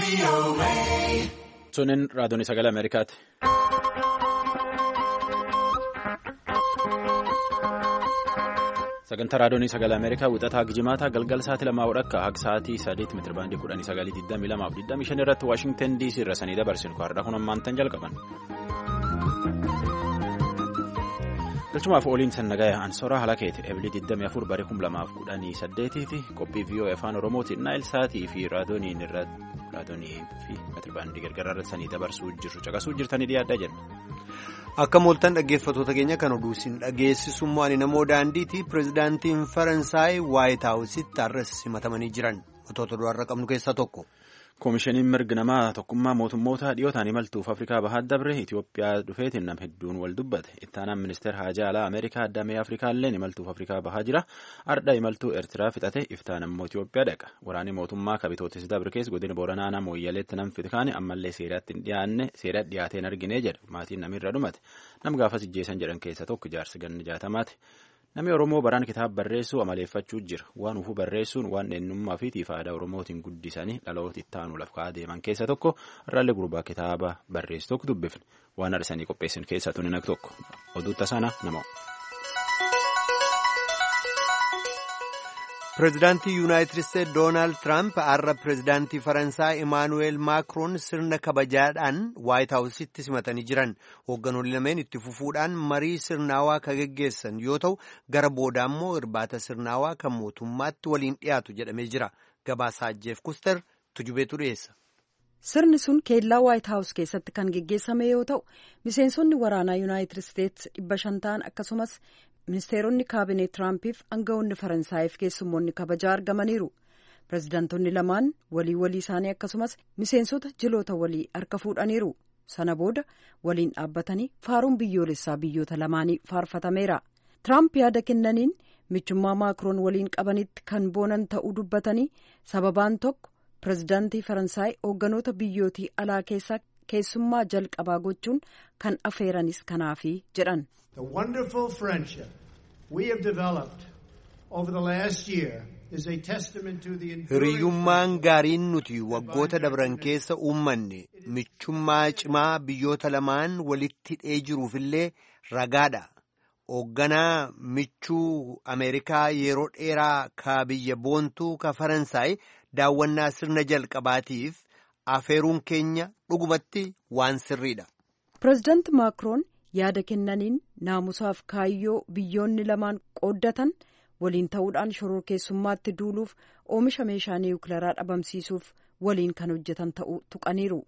Sunin raadiyoon sagalee Ameerikaati. Sagantaa raadiyoon sagalee Ameerikaa wixataa Gijimaataa galgala sa'aatii lamaa hodhakka haga sa'aatii sadeet meetira baandii kudhanii sagalii digdamii lamaaf digdamii shan irratti Waashingtan DC irra sanii dabarsinu kaardhaa kun ammaantan jalqaban. Galchumaaf ooliin sannagaya Ansoraa Halakeeti Ebilii 24 barii 2018 fi qophii VOA afaan Oromootiin Naayil Saatii fi raadiyooniin irratti raadiyoonii fi meetirabaandii gargaraa irratti sanii dabarsuu jirru caqasuu jirtanii dhiyaadhaa jenna. Akka mooltan dhaggeeffattoota keenya kan oduu isin dhageessisummoo ani namoo daandiiti pirezidaantiin Faransaay Waayit Haawusitti har'as simatamanii jiran wantoota duraarra qabnu keessaa tokko. Koomishiniin mirgi namaa tokkummaa mootummoota dhiyootaan imaltuuf Afrikaa Bahaa dabre Itoophiyaa dhufeetiin nam hedduun wal dubbate. Ittaanaan ministeera haajaa alaa Ameerikaa addamee Afrikaa illee imaltuuf Afrikaa Bahaa jira. Ardha imaltuu Eertiraa fixate iftaan immoo Itoophiyaa dhaqa. Waraanni mootummaa kabitootis dabre keessa godina Booranaa nama Mooyyaleetti nam fitkaane ammallee seeratti hin dhiyaanne seera dhiyaateen argine jedha. Maatiin namirra dhumate. Nam gaafas ijjeessan jedhan keessa tokko jaarsi ganni jaatamaati. Namni Oromoo baraan kitaaba barreessuu amaleeffachuu jira. Waan ufuu barreessuun waan eenyummaa fi aadaa Oromootiin guddisanii dhaloota itti aanu lafa kaa'aa deeman keessa tokko irraallee gurbaa kitaaba barreessu tokko dubbifne. Waan arsanii qopheessan keessaa tuni nag tokko. Oduu tasaana nama. Pireezidaantii Yuunaayitid Isteetsi Doonaald Tiraamp har'a pireezidaantii Faransaay Imaanuweel Maakiroon sirna kabajaadhaan Waayit Haawusitti simatanii jiran. Hoogganoonni lameen itti fufuudhaan marii sirnaawaa kan geggeessan yoo ta'u, gara booda immoo irbaata sirnaawaa kan mootummaatti waliin dhiyaatu jedhamee jira. Gabaasaa Jeef Kuster tujubeetu dhiyeessa. Sirni sun keellaa Waayit Haawus keessatti kan geggeessame yoo ta'u, miseensonni waraanaa Yuunaayitid Isteetsi dhibba shan ta'an akkasumas ministeeronni kaabineet Tiraampiif aangawoonni Faransaayif keessummoonni kabajaa argamaniiru. Pireezidaantonni lamaan walii walii isaanii akkasumas miseensota jiloota walii harka fuudhaniiru. Sana booda waliin dhaabbatanii faaruun biyyoolessaa biyyoota lamaanii faarfatameera. Tiraamp yaada kennaniin michummaa maakiroon waliin qabanitti kan boonan ta'uu dubbatanii sababaan tokko pireezidaantii Faransaay hoogganoota biyyootii alaa keessaa keessummaa jalqabaa gochuun kan afeeranis kanaafi jedhan. The wonderful friendship we have developed over the last year is a testament to the Hiriyyummaan gaariin nuti waggoota dabran keessa uummanne michummaa cimaa biyyoota lamaan walitti hidhee jiruufillee ragaadha. Hoogganaa michuu Ameerikaa yeroo dheeraa ka biyya boontuu ka Faransaay daawwannaa sirna jalqabaatiif afeeruun keenya dhugumatti waan sirriidha. Pireezidaanti Maakiroon yaada kennaniin naamusaaf kaayyoo biyyoonni lamaan qooddatan waliin ta'uudhaan shoror keessummaatti duuluuf oomisha meeshaa niwukilaraa dhabamsiisuuf waliin kan hojjetan ta'uu tuqaniiru.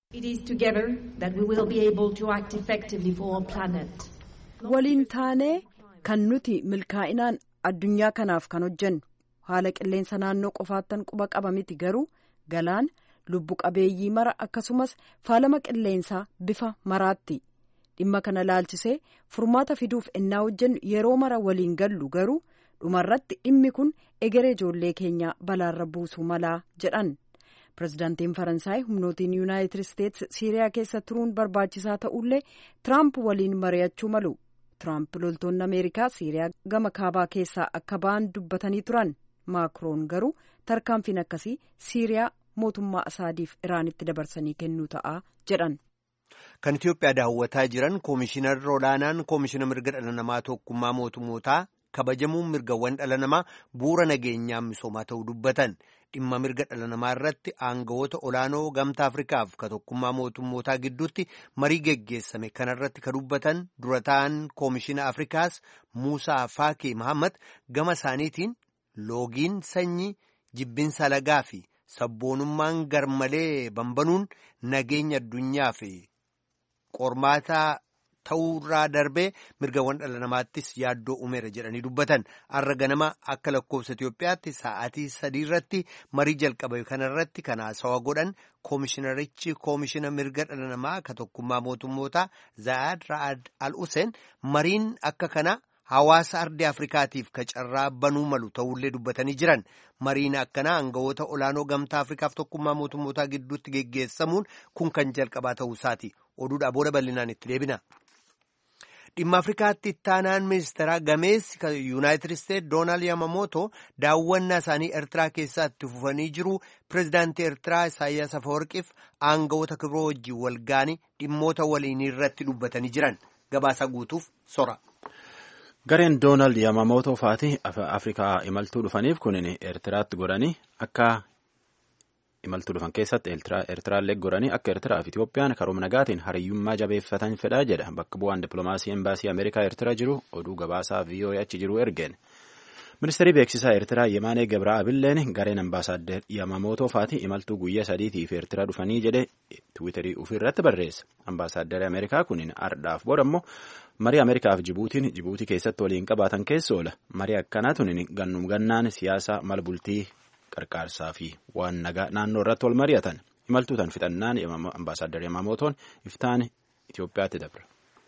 waliin taanee kan nuti milkaa'inaan addunyaa kanaaf kan hojjennu haala qilleensa naannoo qofaattan quba qaba miti garuu galaana lubbu qabeeyyii mara akkasumas faalama qilleensaa bifa maraatti. dhimma kana laalchisee furmaata fiduuf ennaa hojjennu yeroo mara waliin gallu garuu dhumarratti dhimmi kun egeree ijoollee keenyaa balaarra buusuu malaa jedhan pireezidaantiin faransaay humnootiin yuunaayitid isteetsi siiriyaa keessa turuun barbaachisaa ta'ullee tiraamp waliin mari'achuu malu tiraamp loltoonni ameerikaa siiriyaa gama kaabaa keessaa akka ba'an dubbatanii turan maakiroon garuu tarkaanfiin akkasii siiriyaa mootummaa asaadiif iraanitti dabarsanii kennuu ta'a jedhan. Kan Itoophiyaa daawwataa jiran koomishinarri olaanaan koomishina mirga dhala namaa tokkummaa mootummootaa kabajamuun mirgawwan dhala namaa bu'uura nageenyaa misoomaa ta'uu dubbatan dhimma mirga dhala namaa irratti aangawoota olaanoo gamtaa Afrikaaf ka tokkummaa mootummootaa gidduutti marii geggeessame kanarratti ka dubbatan dura ta'an koomishina Afrikaas Muusaa Faakii Mahammad gama isaaniitiin loogiin sanyii jibbinsa lagaa fi sabboonummaan garmalee bambanuun nageenya addunyaa fi qormaataa ta'uurraa darbee mirgawwan dhala namaattis yaaddoo uumeera jedhanii dubbatan har'a ganama akka lakkoofsa Itoophiyaatti sa'aatii sadii irratti marii jalqabe kanarratti kan haasawaa godhan koomishinarichi koomishina mirga dhala namaa ka tokkummaa mootummootaa Zaayad Ra'ad Al Hussein mariin akka kana hawaasa ardii Afrikaatiif ka carraa banuu malu ta'ullee dubbatanii jiran mariin akkanaa aangawoota olaanoo gamtaa Afrikaaf tokkummaa mootummootaa gidduutti geggeessamuun kun kan jalqabaa ta'uu isaati oduudhaa booda bal'inaan itti deebina. dhimma afrikaatti ittaanaan ministeeraa gameessi yuunaayitid isteetsi doonaald yamamootoo daawwannaa isaanii eertiraa keessatti fufanii jiru pireezidaantii eertiraa isaayyaas afawarqiif aangawoota kibroo wajjin walgaanii dhimmoota waliinii irratti dubbatanii jiran gabaasa guutuuf sora. gareen doonaald yamamootoo faati afrikaa imaltuu dhufaniif kunin eertiraatti godhanii akka. imaltuu dhufan keessatti eertiraallee goranii akka eertiraa fi itoophiyaan karoora nagaatiin hariyyummaa jabeeffatan fedhaa jedha bakka bu'aan dippiloomaasii embaasii ameerikaa eertiraa jiru oduu gabaasaa viiyoo'ee achi jiru ergeen ministeerri beeksisaa eertiraa yemaanee gabra'aabilleen gareen ambaasaaddar yamamootoo faati imaltuu guyyaa sadiitiif eertiraa dhufanii jedhe tiwiitarii ofiirratti barreessa ambaasaaddar ameerikaa kunin ardhaaf booda immoo marii ameerikaaf jibuutiin jibuutii keessatti waliin qabaatan keessa oola marii akkanaa tunin gannum gannaan siyaasa mala bultii qarqaarsaa fi waan nagaa naannoo irratti wal mari'atan imaltuutan fixannaan ambaasaaddar yamamootoon iftaan Itoophiyaatti dabra.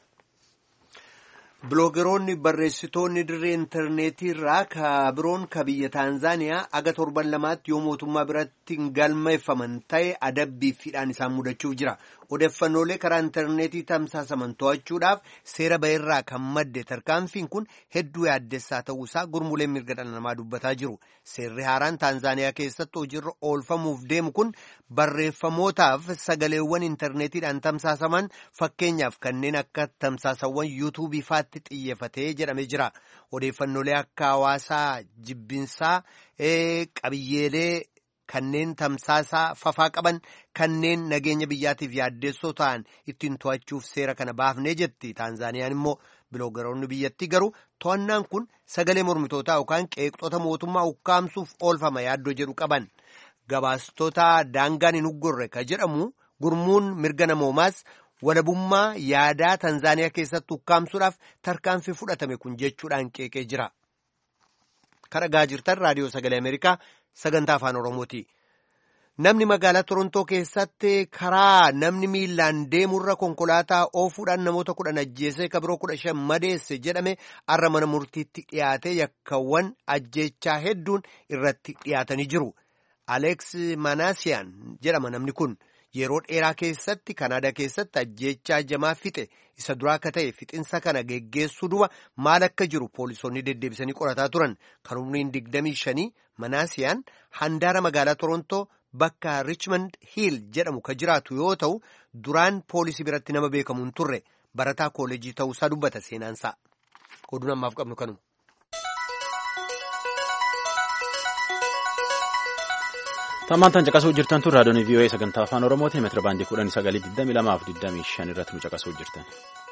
Biloogeroonni barreessitoonni dirree intarneetii irraa ka biroon ka biyya Taanzaaniyaa aga torban lamaatti yoo mootummaa biratti hin galmeeffaman ta'e adabbiiffiidhaan isaan mudachuuf jira. Odeeffannoolee karaa intarneetii tamsaasaman to'achuudhaaf seera ba'eerraa kan madde tarkaanfiin kun hedduu yaaddessaa ta'uusaa gurmuuleen mirga dhala namaa dubbataa jiru. Seerri haaraan Taanzaaniyaa keessatti hojiirra oolfamuuf deemu kun barreeffamootaaf sagaleewwan intarneetiidhaan tamsaasaman fakkeenyaaf kanneen akka tamsaasawwan yuutuubii faatti xiyyeeffatee jedhamee jira. Odeeffannoolee akka hawaasaa jibbinsaa qabiyyeelee. kanneen tamsaasaa fafaa qaban kanneen nageenya biyyaatiif yaaddeessoo ta'an ittiin to'achuuf seera kana baafnee jetti taanzaaniyaan immoo biloogaroonni biyyattii garuu to'annaan kun sagalee mormitootaa yookaan qeeqxota mootummaa ukkaamsuuf oolfama yaaddoo jedhu qaban gabaastota daangaan hin uggurre ka jedhamu gurmuun mirga namoomaas walabummaa yaadaa taanzaaniyaa keessatti ukkaamsuudhaaf tarkaanfii fudhatame kun jechuudhaan qeeqee jira. kan dhagaa jirtan raadiyoo sagalee ameerikaa sagantaa afaan oromooti namni magaalaa torontoo keessatti karaa namni miilaan deemurra konkolaataa oofuudhaan namoota kudhan ajjeesee kabiroo kudha shan madeesse jedhame arra mana murtiitti dhiyaatee yakkawwan ajjeechaa hedduun irratti dhiyaatanii jiru aleeks manaasiyaan jedhama namni kun yeroo dheeraa keessatti kanaadaa keessatti ajjeechaa jamaa fixe isa duraa akka ta'e fixinsa kana geggeessuu duba maal akka jiru poolisoonni deddeebisanii qorataa turan kan umriin digdamii shanii manaasiyaan handaara magaalaa torontoo bakka richmond hiil jedhamu ka jiraatu yoo ta'u duraan poolisii biratti nama beekamu hin turre barataa kooleejii ta'uusaa dubbata seenaansaa oduun ammaaf qabnu kanuma. Tammaantan caqasuu jirtan tun raadiyoon VOA sagantaa afaan Oromooti meetira baandii kudhanii sagalii digdamii lamaa fi digdamii shan irratti nu caqasuu jirtan.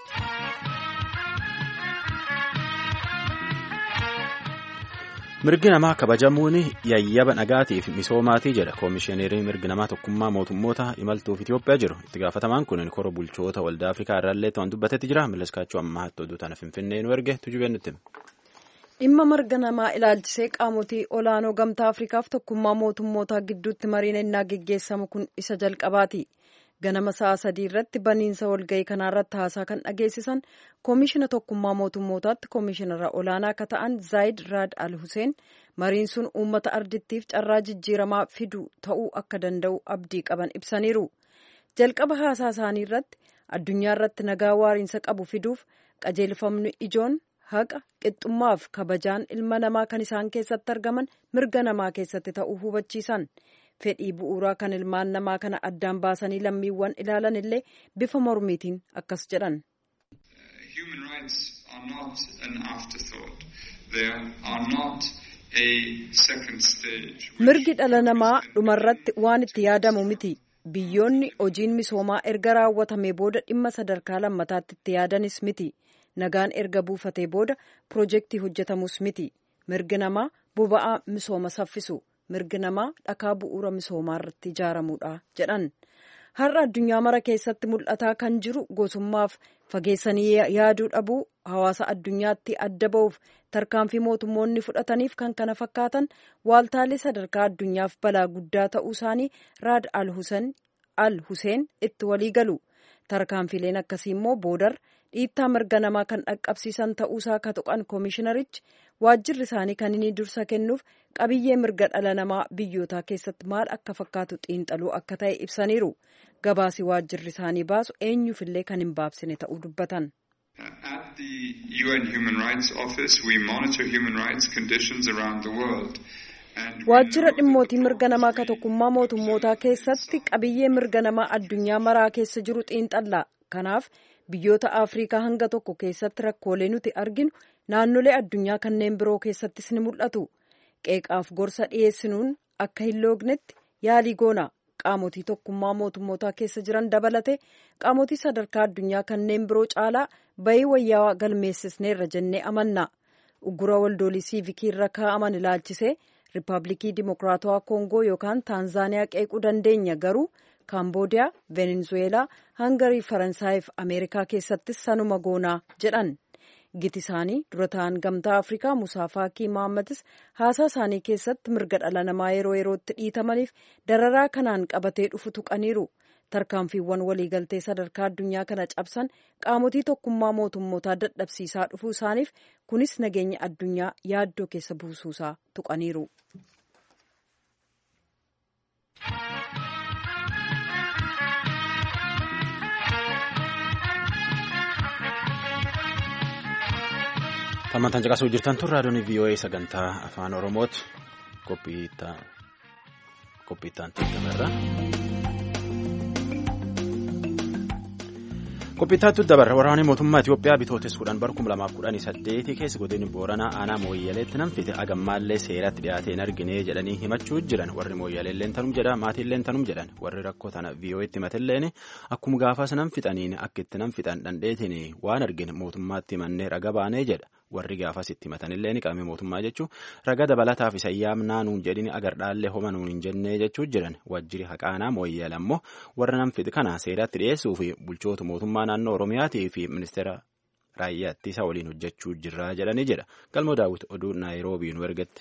Mirgi namaa kabajamuun yayyaba nagaatiif misoomaatii jedha koomishineriin mirgi namaa tokkummaa mootummoota imaltuuf Itoophiyaa jiru. Itti gaafatamaan kun kora bulchoota waldaa Afrikaa irraallee ta'an dubbatetti jira. Milaskaachuu ammaatti oduu tana Finfinnee nu erge tujubeen nutti. dhimma mirga namaa ilaalchisee qaamotii olaanoo gamtaa afrikaaf tokkummaa mootummootaa gidduutti mariin ennaa geggeessamu kun isa jalqabaati ganama sa'a sadii irratti baniinsa walga'ii kanaarratti haasaa kan dhageessisan koomishina tokkummaa mootummootaatti koomishinara olaanaa akka ta'an zaayid raad al huseen mariin sun uummata ardittiif carraa jijjiiramaa fidu ta'uu akka danda'u abdii qaban ibsaniiru jalqaba haasaa isaanii irratti addunyaa irratti nagaa waariinsa qabu fiduuf qajeelfamni ijoon haqa qixxummaaf kabajaan ilma namaa kan isaan keessatti argaman mirga namaa keessatti ta'uu hubachiisan fedhii bu'uuraa kan ilmaan namaa kana addaan baasanii lammiiwwan ilaalan illee bifa mormiitiin akkas jedhan. mirgi dhala namaa dhumarratti waan itti yaadamu miti biyyoonni hojiin misoomaa erga raawwatamee booda dhimma sadarkaa lammataatti itti yaadanis miti. nagaan erga buufatee booda piroojeektii hojjetamus miti mirgi namaa boba'aa misooma saffisu mirgi namaa dhakaa bu'uura misoomaa irratti ijaaramuudha jedhan har'a addunyaa mara keessatti mul'ataa kan jiru gosummaaf fageessanii yaaduu dhabuu hawaasa addunyaatti adda ba'uuf tarkaanfii mootummoonni fudhataniif kan kana fakkaatan waaltaalee sadarkaa addunyaaf balaa guddaa ta'uu isaanii raad al huseen itti walii galu tarkaanfileen akkasii immoo boodar dhiittaa mirga namaa kan dhaqqabsiisan ta'uusaa ka tuqan koomishinarichi waajjirri isaanii kan inni dursa kennuuf qabiyyee mirga dhala namaa biyyootaa keessatti maal akka fakkaatu xiinxaluu akka ta'e ibsaniiru gabaasi waajjirri isaanii baasu eenyuufillee kan hin baabsine ta'uu dubbatan. At the UN Human Rights Office, we monitor human rights conditions around the world. Waajjira dhimmootii mirga namaa ka tokkummaa mootummootaa keessatti qabiyyee mirga namaa addunyaa maraa keessa jiru xiinxalla. Kanaaf biyyoota Afrikaa hanga tokko keessatti rakkoolee nuti arginu naannolee addunyaa kanneen biroo keessattis ni mul'atu. Qeeqaaf gorsa dhiyeessinuun akka hin loognetti yaalii goona. Qaamotii tokkummaa mootummootaa keessa jiran dabalate qaamotii sadarkaa addunyaa kanneen biroo caalaa bayii wayyaa galmeessisneerra jennee amanna. Uggura waldoolii siivikii irra kaa'aman ilaalchisee Riippaabilikii Dimokiraatawaa Koongoo yookaan Taanzaaniyaa qeequu dandeenya garuu Kaamboodiyaa, Venezuweelaa, Hangarii, Faransaayii fi Ameerikaa keessattis sanuma goonaa jedhan. Giti isaanii dura ta'an gamtaa Afrikaa Musaa Faakii Mahammadis haasaa isaanii keessatti mirga dhala namaa yeroo yerootti dhiitamaniif dararaa kanaan qabatee dhufu tuqaniiru. Tarkaanfiiwwan waliigaltee sadarkaa addunyaa kana cabsan qaamotii tokkummaa mootummootaa dadhabsiisaa dhufuu isaaniif kunis nageenya addunyaa yaaddoo keessa buusuusaa tuqaniiru. Tammantaan caqasuu jirtan tun raadiyoon VOA sagantaa afaan Oromooti. Qophiittaan teekamerra. Qophiittaattu dabarra waraanni mootummaa Itoophiyaa bitootes kudhan bar kuma lamaaf kudhanii saddeeti keessa godina booranaa aanaa mooyyaleetti namfite agammaallee seeratti dhiyaatee hin argine jedhanii himachuu jiran warri mooyyaleelleen tanum jedha maatiilleen tanum jedhan warri rakkoo tana VOA'tti himatilleen akkuma gaafas nam fixaniin akka itti nam fixan dhandheetiin waan argine mootummaatti himannee raga baanee jedha. warri gaafas itti himatanillee ni qabame mootummaa jechuun raga dabalataaf isa yaamnaa nuun jedhini agardhaallee homa nuun hin jennee jechuu jiran wajjiri haqaanaa mooyyeel ammoo warra namfixi kana seeratti dhiyeessuu fi bulchoota mootummaa naannoo oromiyaatii fi ministeera raayyaa ittisa waliin hojjechuu jirra jedhanii jedha galmoo daawwiti oduu naayiroobii nu ergatti.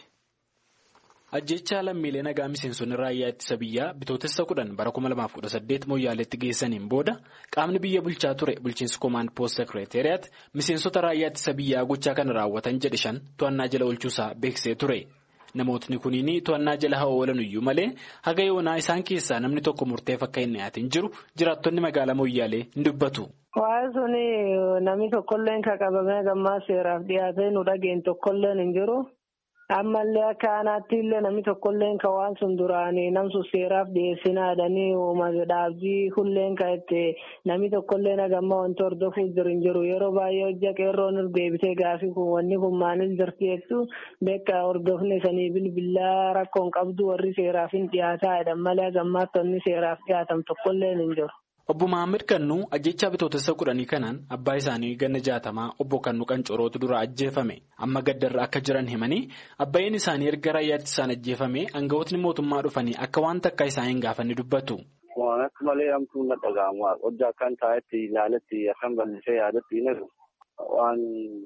ajjechaa lammiilee nagaa miseensonni raayyaa ittisa biyyaa bitootessa kudhan bara 2018 mooyyaaleetti geessaniin booda qaamni biyya bulchaa ture bulchiinsi koomaand poost sekireeteriyaat miseensota raayyaa ittisa biyyaa gochaa kana raawwatan jedhe shan to'annaa jala oolchuusaa beeksisee ture namootni kuniin to'annaa jala haa oolan iyyuu malee haga yoonaa isaan keessaa namni tokko murteef akka hin dhiyaatin jiru jiraattonni magaalaa mooyyaalee hin dubbatu. Waa'ee suni namni tokkolleen kan qabamee gammaa seeraaf dhiyaatee nu dhageen tokkolleen hin jiru. ammallee akka aanaatti illee namni tokkollee kan waan sun duraanii namsu seeraaf dhiyeessinaadhanii uummata dhaabbii hulleen kan itti namni tokkollee nagamma wanti hordofuuf jiru hin jiru yeroo baay'ee hojja qeerroon deebitee gaafii kun wanni kun maaliif jirti jettu beeka hordofne sanii bilbilaa rakkoon qabdu warri seeraaf hin dhiyaataa malee gammaatti wanni seeraaf dhiyaatan tokkollee hin jiru. Obbo Mahammad Kannuu ajjechaa bitootessa kudhanii kanaan abbaa isaanii ganna jaatamaa obbo Kannuu Qancorootu dura ajjeefame amma gaddarra akka jiran himanii abbaayeen isaanii erga raayyaatti isaan ajjeefame aangawootni mootummaa dhufanii akka waan takka isaan hin gaafanne dubbatu. Waan akka malee hamtuu na dhaga'amu hojja akkan taa'etti ilaaletti akkan bal'isee yaadatti hin waan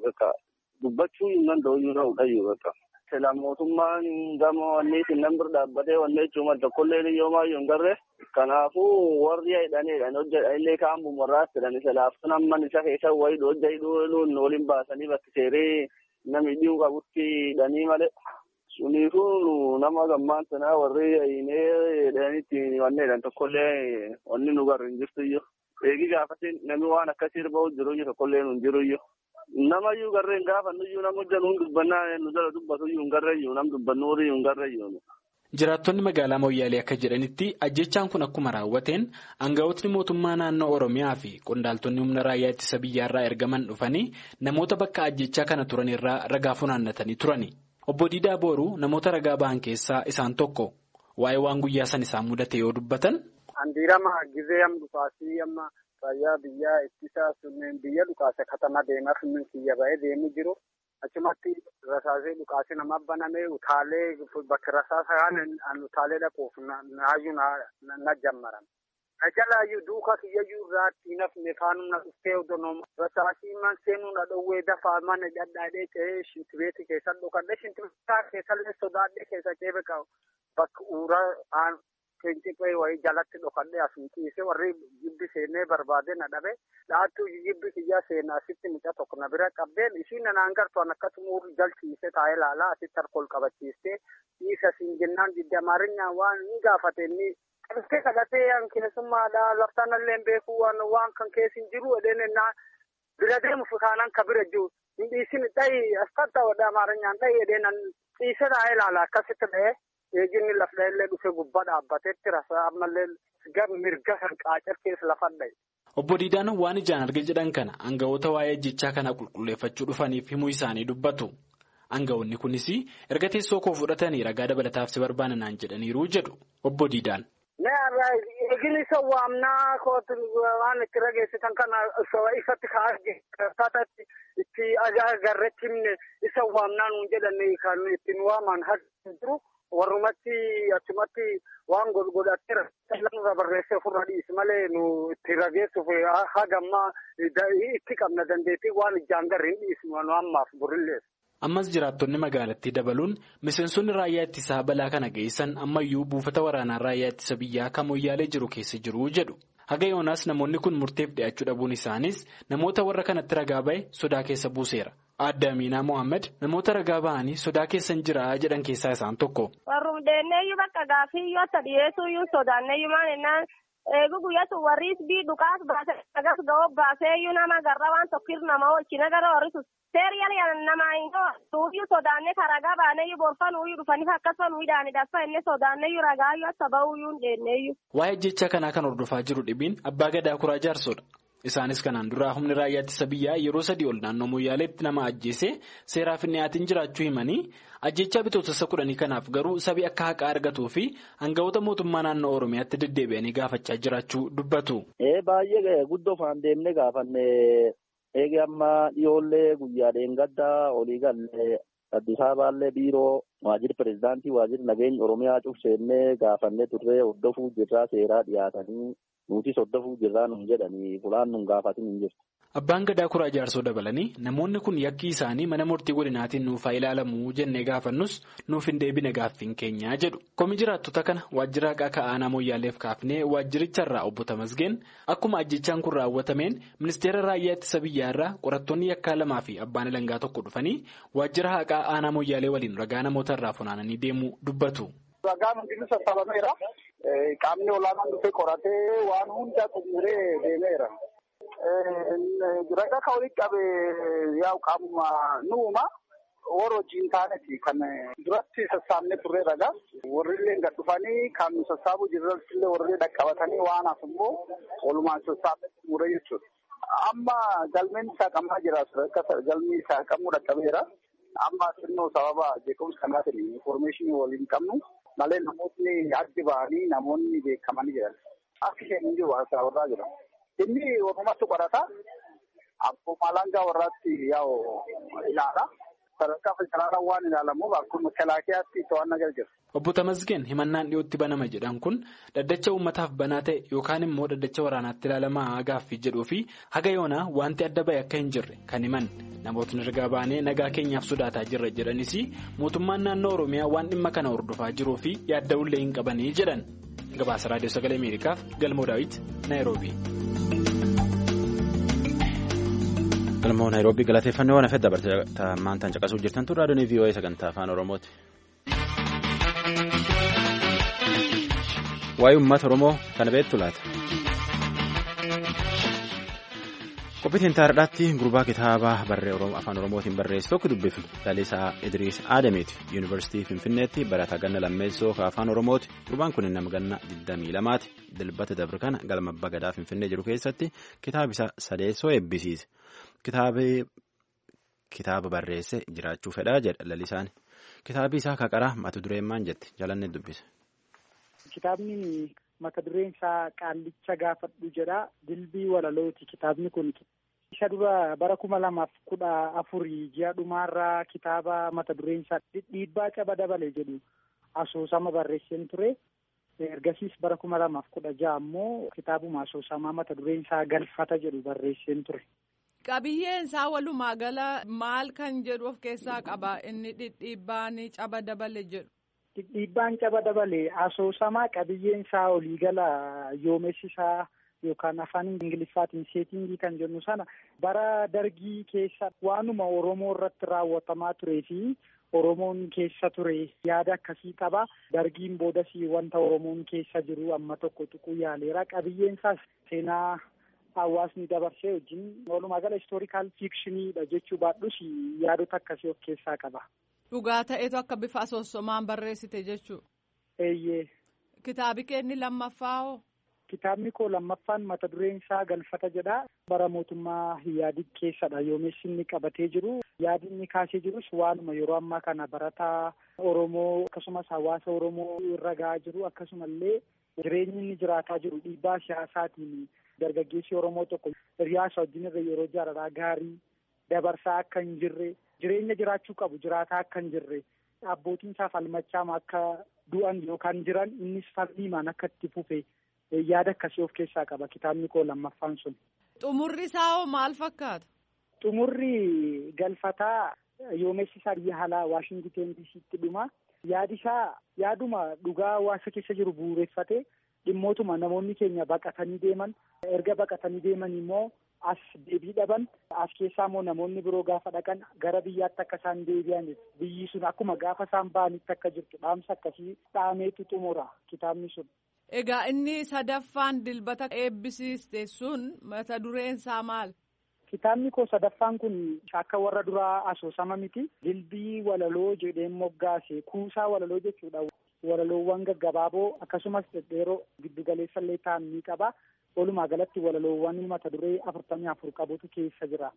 dubbachuu hin danda'u iyyuu ta'u dhayyu bakka. Sila mootummaan gama wanniitiin nan bira dhaabbatee wanni jechuun tokkollee iyyoo maayyuu hin garree. Kanaafuu warri hidhaniidhaan hojjetanillee kaan bumarraas jedhani silaaftuu namman isa keessa wayii hojja hidhuun waliin baasanii bakki seeree namni dhiyuu qabutti hidhanii malee. Suniifuu nama gammaan sanaa warri hidhanii hidhaniitti wanni jedhan tokkollee wanni nu garri hin jirtu iyyuu. Eegi gaafatti namni waan akkasii irra jiru iyyuu tokkollee nu hin jiru iyyuu. Nama iyyuu garreen gaafannu iyyuu nama hojjan hun dubbannaa nu jala dubbatu iyyuu hin garreeyyuu nam dubbannu horii hin garreeyyuu. Jiraattonni magaalaa Mooyyaalee akka jedhanitti ajjechaan kun akkuma raawwateen aangawootni mootummaa naannoo Oromiyaa fi qondaaltonni humna raayyaa ittisa biyyaarraa ergaman dhufanii namoota bakka ajjechaa kana turan irraa ragaa funaannatanii turani. Obbo Diidaa Booruu namoota ragaa ba'an keessaa isaan tokko waa'ee waan guyyaa san isaan mudate yoo dubbatan. Andiirama gizee amma dhukaasii amma raayyaa biyyaa ittisa sunneen biyya dhukaase katama deemaa sunneen kiyya ba'ee deemu jiru. Achumatti rasaasee dhukaasee nama banamee utaalee bakka rasaasa kan utaalee dhaquuf naayyuu na jammaran. Na jalaayyuu duuka kiyyayyuu irraatti nafne faanum na dhuftee odonooma. Rasaasii man seenuu na dhowwee dafaa mana dhadhaadhee ce'ee shintibeeti keessa dhokadhee shintibeetaa keessallee sodaadhee keessa ceebe qabu. Bakka uuraa Finciphee wayii jalatti dhokadhee asii ciisee warri jibbi seenee barbaade na dhabe dhaattuu jibbi kiyyaa seenaa asitti mucaa tokko na bira qabdeen ishiin nanaan gartuun akkasuma urri jalchiisee taa'ee laalaa asitti harkool qabachiistee dhiisa siin jennaan didde amaarinyaan waan hin gaafate inni qabtee kadhatee keessummaadha laftaan illee beekuu waan waan kan keessa hin jiru edeen ennaa bira deemu futaanan ka bira jiru hin dhiisin dhayi askata wadda amaaranyaan dhayi edeenan ciise taa'ee ilaala akkasitti dha'ee eeginni lafdha illee dhufe gubbaa dhaabbateetti rasa ammallee mirga kan qaacar keessa lafa dha'e. Obbo Diidaan waan ijaan arge jedhan kana aangawoota waa'ee ajjechaa kana qulqulleeffachuu dhufaniif himuu isaanii dubbatu. Aangawoonni kunis erga teessoo koo fudhatanii ragaa dabalataaf si barbaadanaan jedhaniiru jedhu obbo Diidaan. Eegin isa waamnaa kootu waan itti rageessitan kana ifatti ka'aa itti agarreetti himne isa waamnaa nuun jedhanii kan ittiin waaman jiru warrumatti achumatti waan godhateera lafa barreessee ofirra dhiisi malee nu itti rageessuuf hagammaa itti qabna dandeettii waan ijaan garri hin dhiisnu nu ammaaf burilleessu. Ammas jiraattonni magaalattii dabaluun miseensonni raayyaa ittisaa balaa kana geessan ammayyuu buufata waraanaa raayyaa ittisa biyyaa kan moyyaalee jiru keessa jiru jedhu. Haga yoonaas namoonni kun murteef dhiyaachuu dhabuun isaanis namoota warra kanatti ragaa ba'e sodaa keessa buuseera. Aadde Aminaa Mohaammed namoota ragaa ba'anii sodaa keessan jira jedhan keessaa isaan tokko. Warrum deenneeyyuu bakka gaaffii yoo ta'e dhiyeessuuyyuu sodaanneeyyuu maal jennaan eegu guyyatu warriis bii dhukaas baasee agas ga'oo baaseeyyuu nama garra waan tokkir nama oolchina gara warrisus. Seeriyal yaala namaa yoo duubii sodaannee ka ragaa baaneeyyuu borfanuuyyuu dhufaniif akkasumas hidhaanii dhaffa inni sodaanneeyyuu ragaayyuu akka ba'uuyyuu deenneeyyuu. Waa'ee jecha kanaa kan hordofaa jiru dhibiin abbaa gadaa kuraa jaarsoodha. Isaanis kanaan duraa humni raayyaa ittisa biyyaa yeroo sadii ol naannoo Moyyaaleetti nama ajjeesee seeraaf hin dhiyaatin jiraachuu himanii ajjechaa bitootessa kudhanii kanaaf garuu sabi akka haqaa argatuu fi hangawoota mootummaa naannoo Oromiyaatti deddeebi'anii gaafachaa jiraachuu dubbatu. Baay'ee guddoo faan deemnee gaafanne eegi amma dhiyoollee guyyaa dheengaddaa olii galle Addis Ababaallee biiroo waajjirri pirezidaantii waajjirri nageenya Oromiyaa cufseennee gaafannee turree hordofuu jirraa seeraa dhiyaatanii nutis hordofuu jirraa nun jedhanii fulaan nun gaafatin hin jirtu. Abbaan gadaa kuraa jaarsoo dabalanii namoonni kun yakkii isaanii mana murtii godinaatiin nuuf haa ilaalamu jennee gaafannus nuuf hin deebine gaaffiin keenyaa jedhu. Komi jiraattota kana waajjira haqaa ka'aanaa mooyyaaleef kaafnee waajjiricharraa obbo Tamasgeen akkuma ajjechaan kun raawwatameen ministeera raayyaa ittisa biyyaarraa qorattoonni yakkaa lamaa fi abbaan alangaa tokko dhufanii waajjira haqaa aanaa mooyyaalee waliin ragaa namoota irraa funaananii deemuu dubbatu. Ragaan hundinuu sassabameera. Qaamni olaanaan dhufee qoratee waan hunda xumuree deemeera. Ragaa kan walitti qabe yaa'u qaamuma nuuma warra wajjin taaneti kan duratti sassaabnee turre ragaa. Warri illee gad dhufanii kan nu sassaabuu jirratti illee warri dhaqqabatanii waan hafu immoo walumaan sassaabnee xumure jechuudha. Amma galmeen isaa qabamaa jira. Galmi isaa qabamuu dhaqqabeera. Amma xinnoo sababa jeequmsa kanaatiin informeeshinii waliin qabnu malee namootni addi ba'anii namoonni beekamanii jiran. Akka isheen hin jiru haasaa warraa jira. Inni warrumatti qorata. Akkuma alangaa warraatti yaa'u ilaala. Sadarkaa federaalaa waan ilaalamuuf akkuma kalaakiyaatti to'annaa jala jira. Obbo Tamasgeen himannaan dhiyootti banama jedhan kun dhaddacha uummataaf banaa ta'e yookaan immoo dhaddacha waraanaatti ilaalamaa gaaffii jedhuu fi haga yoonaa wanti adda ba'e akka hin jirre kan himan namootni ergaa baanee nagaa keenyaaf sodaataa jirra jedhanis mootummaan naannoo Oromiyaa waan dhimma kana hordofaa jiruu fi yaadda'ullee hin qabanii jedhan gabaasa raadiyoo sagalee Ameerikaaf galmoo daawit Naayiroobii. galmoo naayiroobii galateeffannoo waan hafedha barta maantaan caqasuu jirtan turre raadiyoon vii'oo'ee sagantaa afaan oromooti. waa'ee uummata oromoo kana beektu laata. qophiitiin taardaatti gurbaa kitaaba afaan oromootiin barreesse tokko dubbifne lalisaa idriis aadamiiti yuunivarsiitii finfinneetti barataa ganna lammeessoo afaan oromooti gurbaan kun nama ganna 22ti dilbata dabre kana galma abbaa gadaa finfinnee jiru keessatti kitaaba isaa sadeessoo eebbisiise. Kitaaba barreesse jiraachuu fedhaa jedha lalisaan. Kitaabi isaa kaqaraa mata dureen maal jetti jalanne dubbise. Kitaabni mata dureen isaa qaallicha gaafadhu jedha. Dilbii walalooti kitaabni kun. Isa dura bara kuma lamaaf kudha afurii ji'a dhumaarraa kitaaba mata dureen isaa dhiibbaa caba dabale jedhu asoosama barreesseen ture. Ergasiis bara kuma lamaaf kudha ja'a ammoo kitaabuma asoosamaa mata dureen isaa galfata jedhu barreesseen ture. Qabiyyeen isaa walumaa gala maal kan jedhu of keessaa qaba inni dhidhiibbaan caba dabale jedhu. Dhidhiibbaan caba dabale asoosamaa qabiyyeen isaa olii gala yoomessi isaa yookaan afaan ingiliffaatiin seetingii kan jennu sana bara dargii keessa waanuma Oromoo irratti raawwatamaa turee fi Oromoon keessa ture yaada akkasii qaba. Dargiin boodas wanta Oromoon keessa jiru amma tokko tuquu yaaleera. Qabiyyeen isaas seenaa hawaasni dabarsee wajjin walumaa gala istoorikaal fiikshiniidha jechuu baadhus yaadota akkasii of keessaa qaba. Dhugaa ta'etu akka bifa asoosamaan barreessite jechuu. Eeyyee. Kitaabi keenni lammaffaa hoo? Kitaabni koo lammaffaan mata dureen isaa galfata jedha. Bara mootummaa Ihaadiig keessadha yoomessi inni qabatee jiru. Yaadi inni kaasee jirus waanuma yeroo ammaa kana barataa Oromoo akkasumas hawaasa Oromoo irra gahaa jiru akkasumallee jireenyi inni jiraataa jiru dhiibbaa siyaasaatiin dargaggeessi Oromoo tokko hiriyaasa wajjin irra yeroo jaalalaa gaarii dabarsaa akka hin jirre jireenya jiraachuu qabu jiraataa akka hin jirre abbootiin isaa falmachaama akka du'an yookaan jiran innis falmiimaan akka itti fufe yaada akkasii of keessaa qaba kitaabni koo lammaffaan sun. Xumurri isaa hoo maal fakkaata? Xumurri galfataa yoomessi isaa biyya alaa Waashingiteen diisiitti dhuma. Yaadi isaa yaaduma dhugaa hawaasa keessa jiru bu'uureffate dhimmootuma namoonni keenya baqatanii deeman erga baqatanii deeman immoo as deebii dhaban as keessaa immoo namoonni biroo gaafa dhaqan gara biyyaatti akka isaan deebi'aniif biyyi sun akkuma gaafa isaan ba'anitti akka jirtu dhaamsa akkasii dhaameetu xumura kitaabni sun. Egaa inni sadaffaan dilbata eebbisiiste sun mata dureen isaa maal? Kitaabni koo sadaffaan kun akka warra duraa asoosama miti. Dilbii walaloo jedheen moggaase kuusaa walaloo jechuudha. Walaloowwan gaggabaaboo akkasumas dhedheeroo giddugaleessa illee ta'an ni qaba. Walumaa galatti walaloowwan mata duree afurtamii afur qabutu keessa jira.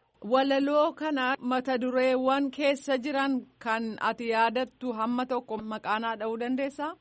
Walaloo kana mata dureewwan keessa jiran kan ati yaadattu hamma tokko maqaanaa dha'uu dandeessaa?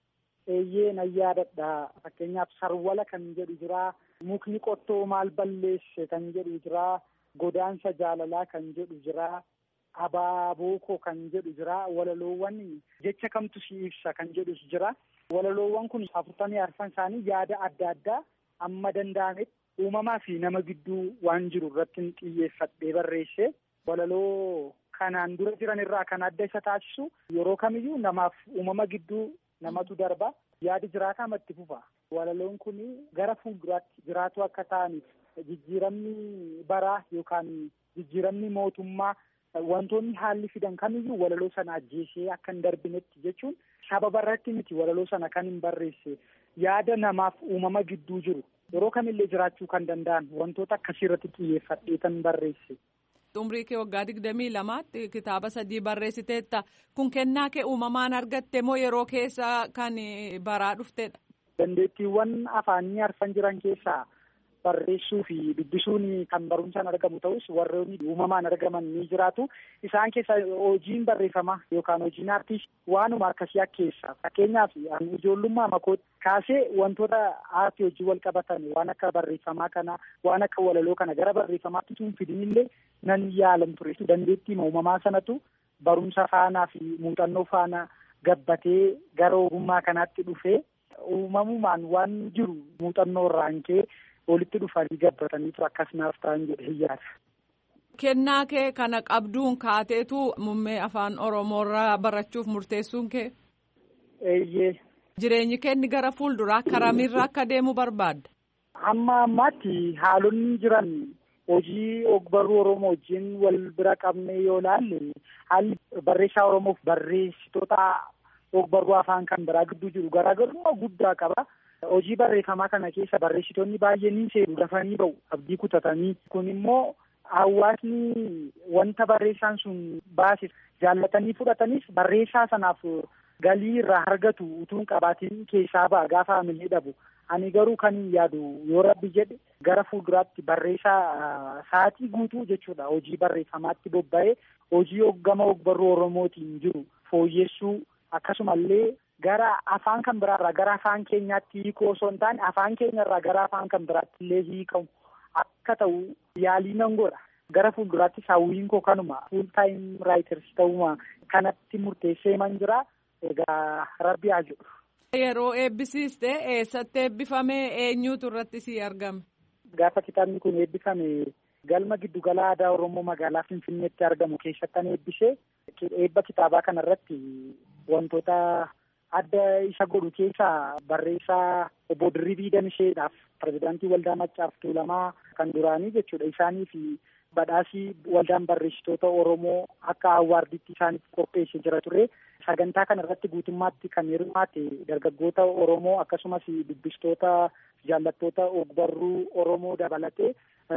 Eeyyee nan yaadadha. Fakkeenyaaf sarwala kan jedhu jira. Mukni qottoo maal balleesse kan jedhu jira. Godaansa jaalalaa kan jedhu jira. Abaabookoo kan jedhu jira. Walaloowwan jecha kamtu si ibsa kan jedhus jira. Walaloowwan kun afurtamii arfan isaanii yaada adda addaa amma danda'ametti uumamaa fi nama gidduu waan jiru irratti xiyyeeffadhee barreesse. Walaloo kanaan dura jiran irraa kan adda isa taasisu yeroo kamiyyuu namaaf uumama gidduu namatu darba yaadi jiraataa matti fufa walaloon kun gara fuulduraatti jiraatu akka ta'aniif jijjiiramni baraa yookaan jijjiiramni mootummaa wantoonni haalli fidan kamiyyuu walaloo sana ajjeesee akka hin darbinetti jechuun sababa irratti miti walaloo sana kan hin barreesse yaada namaaf uumama gidduu jiru yeroo kamillee jiraachuu kan danda'an wantoota akkasii irratti xiyyeeffadhee kan barreesse. Umrii kee waggaa digdamii lamaatti kitaaba sadii barreessiteetta. Kun kennaa kee uumamaan argatte moo yeroo keessa kan baraa dhuftedha? Dandeettiiwwan afaanii arfan jiran keessaa barreessuu fi dubbisuun kan barumsaan argamu ta'us warroonni uumamaan argaman ni jiraatu. Isaan keessa hojiin barreeffamaa yookaan hojiin aartii waanuma akkasii keessa. Fakkeenyaaf ijoollummaa makootti kaasee wantoota aartii hojii wal qabatan waan akka barreeffamaa kana waan akka walaloo kana gara barreeffamaatti tun fidinillee nan yaalan ture. Dandeettii uumamaa sanatu barumsa faanaa fi muuxannoo faana gabbatee gara ogummaa kanaatti dhufee uumamumaan waan jiru muuxannoo irraan kee walitti dhufanii gabbataniitu akkas naaf ta'an jedhee yaada. Kennaa kee kana qabduun kaateetu muummee afaan Oromoorraa barachuuf murteessuun kee? Eeyyee. Jireenyi kenni gara fuulduraa karamirra akka deemu barbaadda? Amma ammaatti haalonni jiran hojii ogbarruu Oromoo wajjin wal bira qabne yoo ilaalle haalli barreessaa Oromoof barreessitoota ogbarruu afaan kan biraa gidduu jiru garaagarummaa guddaa qaba. Hojii barreeffamaa kana keessa barreessitoonni baay'een ni seenu dafanii ba'u abdii kutatanii kun immoo hawaasni wanta barreessaan sun baase jaallatanii fudhatanis barreessaa sanaaf galii irraa argatu utuun qabaatiin keessaa ba'a gaafa hamilee dhabu. Ani garuu kan hin yaadu yoo rabbi jedhe gara fuulduraatti barreessaa sa'aatii guutuu jechuudha hojii barreeffamaatti bobba'ee hojii hoggama ogbarruu Oromootiin jiru fooyyessuu akkasumallee gara afaan kan biraarraa gara afaan keenyaatti hiikuu osoo hin taane afaan keenyarraa gara afaan kan biraatti illee hiikamu akka ta'u yaalii nan godha. Gara fuulduraatti hawwiin koo kanuma fuul taayim raayiters ta'uma kanatti murteessee man jira egaa rabbi haa jedhu. Yeroo eebbisiiste eessatti eebbifame eenyuutu irratti si argame? Gaafa kitaabni kun eebbifame galma giddugala aadaa Oromoo magaalaa Finfinneetti argamu keessattan eebbisee eebba kitaabaa kana irratti wantoota adda isa godhu keessaa barreessaa obbo Dirribii Damisheedhaaf pirezidaantii waldaa Maccaaf Tuulamaa kan duraanii jechuudha isaanii fi badhaasii waldaan barreessitoota Oromoo akka awwaardiitti isaaniif qopheessee jira ture. sagantaa kana irratti guutummaatti kan hirmaate dargaggoota Oromoo akkasumas dubbistoota jaallattoota ogbarruu Oromoo dabalatee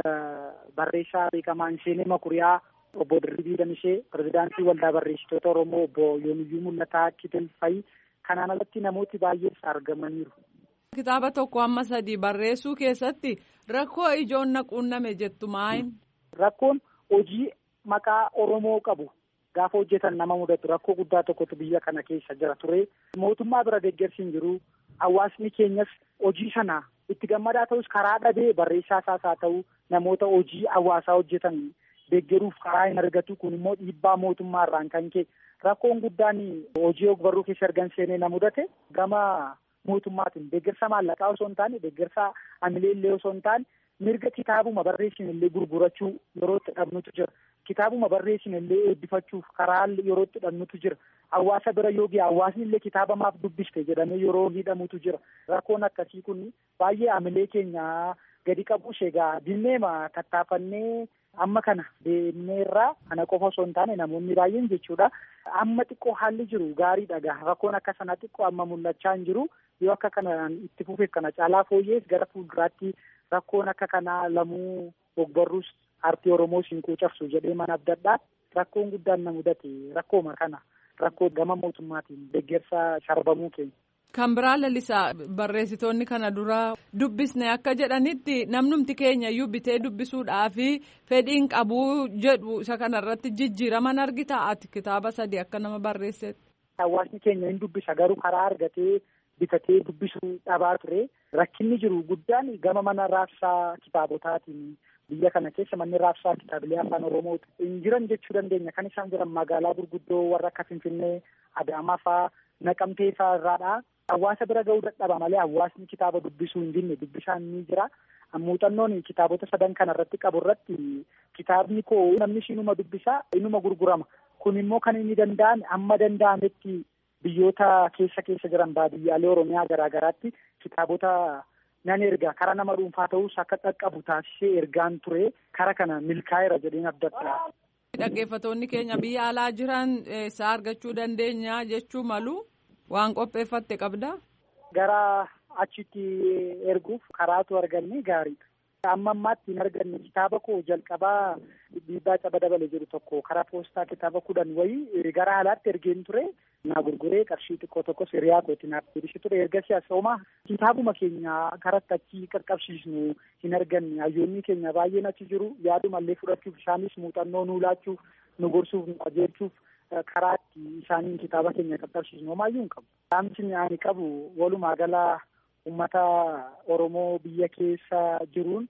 barreessaa beekamaa Insheenee Makuriyaa obbo Dirribii Damishee pirezidaantii waldaa barreessitoota Oromoo obbo Yoomiyyuu Mul'ataa Kitilfayi kanaan alatti namooti baay'ees argamaniiru. Kitaaba tokko amma sadii barreessuu keessatti rakkoo ijoon na quunname jettu maayin? Rakkoon hojii maqaa Oromoo qabu gaafa hojjetan nama mudatu rakkoo guddaa tokkotu biyya kana keessa jira ture. Mootummaa bira deeggarsi hin jiru. Hawaasni keenyas hojii sana itti gammadaa ta'us karaa dhabee barreessaa isaas haa ta'u namoota hojii hawaasaa hojjetan deeggaruuf karaa hin argatu kun immoo dhiibbaa mootummaa irraan kan ka'e rakkoon guddaan hojii ogbarruu keessa ergan seenee na mudate gama mootummaatiin deeggarsa maallaqaa osoo hin taane deeggarsa amilee illee osoo hin taane mirga kitaabuma barreessin illee gurgurachuu yeroo itti dhabnutu jira kitaabuma barreessin illee eebbifachuuf karaa yeroo itti dhabnutu jira hawaasa bira yoo ga'e hawaasni illee kitaaba maaf dubbiste jedhamee yeroo hidhamutu jira rakkoon akkasii kun baay'ee amilee keenya gadi qabuus egaa dinneema tattaafannee amma kana deemneerraa kana qofa osoo hin taane namoonni baay'een jechuudha amma xiqqoo haalli jiru gaariidha gaa rakkoon akka sana xiqqoo amma mul'achaa hin jiru yoo akka kanaan itti fufeef kana caalaa fooyyees gara fuulduraatti rakkoon akka kanaa lamuu ogbarruus aartii oromoos hin quucarsu jedhee mana abdadhaa rakkoon guddaan na mudate rakkooma kana rakkoo gama mootummaatiin deeggarsa sharbamuu keenya. Kan biraa lalisaa barreessitoonni kana dura dubbisne akka jedhanitti namnumti keenya iyyuu bitee dubbisuudhaafi fedhiin qabuu jedhu isa kanarratti jijjiiraman argita ati kitaaba sadii akka nama barreessetti. Hawaasni keenya hin dubbisa garuu karaa argatee bitatee dubbisuu dhabaa ture rakkinni jiru guddaan gama mana raabsaa kitaabotaatiin biyya kana keessa manni raabsaa kitaabilee afaan oromoo hin jiran jechuu dandeenya kan isaan jiran magaalaa gurguddoo warra akka finfinnee adaamaa fa'aa naqamtee fa'aa irraadha. Hawaasa bira ga'uu dadhaba malee hawaasni kitaaba dubbisuu hin dinne dubbisaan ni jira. Muuxannoon kitaabota sadan kana irratti qabu irratti kitaabni koo namni inuma dubbisaa inuma gurgurama. Kun immoo kan inni danda'ame amma danda'ametti biyyoota keessa keessa jiran baadiyyaalee Oromiyaa garaa garaatti kitaabota nan erga kara nama dhuunfaa ta'us akka qaqqabu taasisee ergaan ture kara kana milkaa'eera jedheen abdadha. Dhaggeeffattoonni keenya biyya alaa jiran isaa argachuu dandeenya jechuu malu. Waan qopheeffatte qabdaa? Gara achitti erguuf karaatu arganne gaariidha. Amma ammaatti hin arganne kitaaba koo jalqabaa dhiibbaa caba dabale jedhu tokko karaa poostaa kitaaba kudhan wayii gara alaatti ergeen ture naa gurguree qarshii xiqqoo tokkos hiriyaa kootti naaf deebisee ture ergasii asooma kitaabuma keenya karatti achi qaqqabsiisnu hin arganne hayyoonni keenya baay'een achi jiru yaadumallee fudhachuuf isaanis muuxannoo nuu laachuuf nu gorsuuf nu qajeelchuuf karaatti isaaniin kitaaba keenya qaqqabsiisnu homaayyuu hin qabu. Dhaamsi ani qabu walumaa gala uummata Oromoo biyya keessa jiruun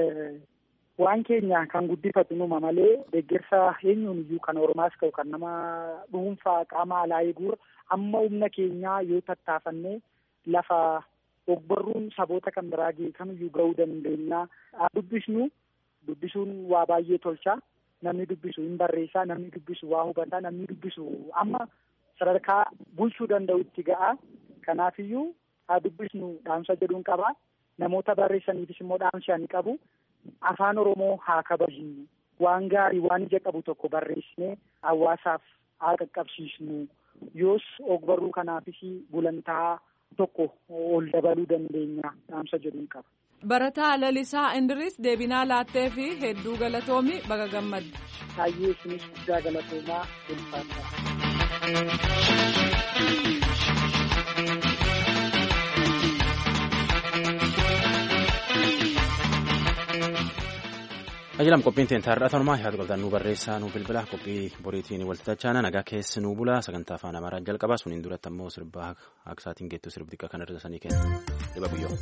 waan keenya kan guddifatu numa malee deeggarsa eenyuun iyyuu kan Oromaas ta'u kan nama dhuunfaa qaama alaa eeguur amma humna keenyaa yoo tattaafannee lafa ogbarruun saboota kan biraa ga'e kamiyyuu ga'uu dandeenya. Dubbisnu dubbisuun waa baay'ee tolcha. namni dubbisu hin barreessaa namni dubbisu waa hubataa namni dubbisu amma sadarkaa bulchuu danda'utti ga'a kanaafiyyuu haa dubbisnu dhaamsa jedhuun qaba namoota barreessaniifis immoo dhaamsa ani qabu afaan oromoo haa kabajnu waan gaarii waan ija qabu tokko barreessinee hawaasaaf haa qaqqabsiisnu yoos ogbarruu kanaafis gulantaa tokko ol dabaluu dandeenya dhaamsa jedhuun qaba. Barataa Lalisaa Indiris deebinaa laattee fi hedduu galatoomi baga gammadde. Baay'ee isinis guddaa galatoomaa Ajalam qophiin teen taarraa tanumaa yaadu qabdan nu barreessaa nu bilbila qophii boriitiin waltajjaana nagaa keessi nu bula sagantaa afaan amaaraa jalqaba suniin duratti ammoo sirbaa aksaatiin geettu sirbi xiqqaa kan irra sanii kenna dhiba guyyoo.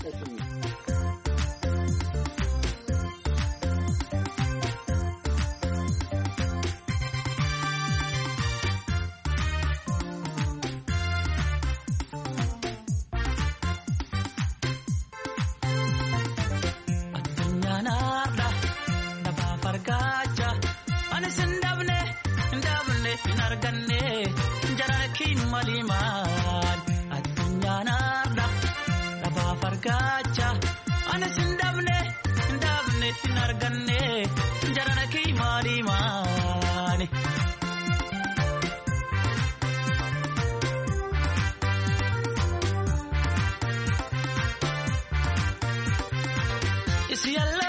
si